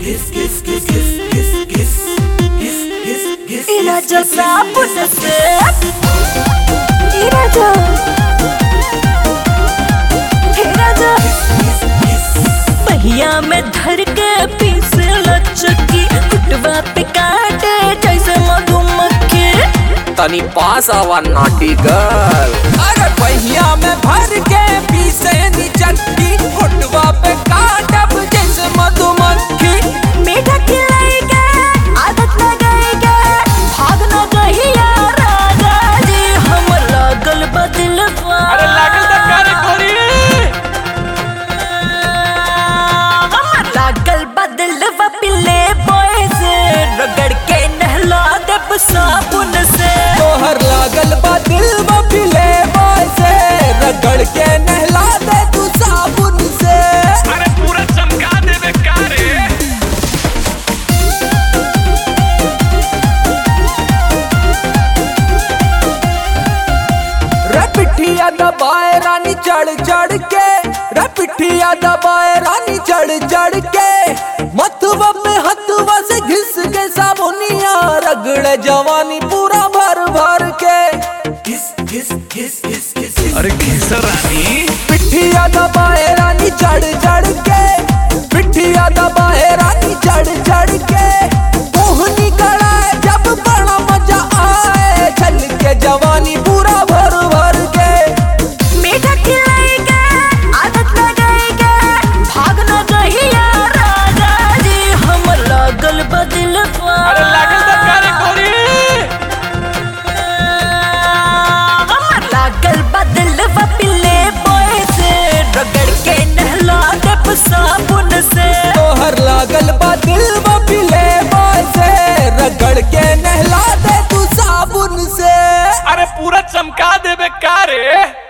İlaca sabun sık İlaca İlaca पहिया में धर के पीस लचकी कुटवा पे काटे जैसे मधुमक्खी तनी पास आवा नाटी गर्ल अरे पहिया में भर के पीसे नी चटकी होटवा पे काटब जैसे मधुमक्खी मीठा खिलाएगा आदत लगाएगा भाग न गहिया राजा जी हम लागल बदलवा अरे लागल त करे कोरी हम लागल बदलवा पिले बॉय से रगड़ के नहला देब साबुन से तोहर लागल बा दिल में पिले बाय से रगड़ के नहला दे तू साबुन से अरे पूरा चमका देवे का रे रे पिठिया दबाए रानी चढ़ चढ़ के रे पिठिया दबाए रानी चढ़ चढ़ के मथुआ में हथुआ से घिस के साबुनिया रगड़े जवानी पूरा भर भर के अरे घिसर रानी पिठिया दबाए रानी चढ़ चढ़ के पिठिया दबाए रानी चढ़ चढ़ के मोहनी कड़ाए जब बड़ा मजा आए छल के जवानी पूरा भर भर के मीठा खिलाएगा आदत लगाएगा भाग न गहिया राजा जी हम लागल बदलवा अरे लागल त करे कोरी हम लागल बदलवा पिले बॉय से रगड़ के नहला देब साबुन से तोहर लागल बा दिल में पिले बाय से रगड़ के नहला दे तू साबुन से अरे पूरा चमका देवे का रे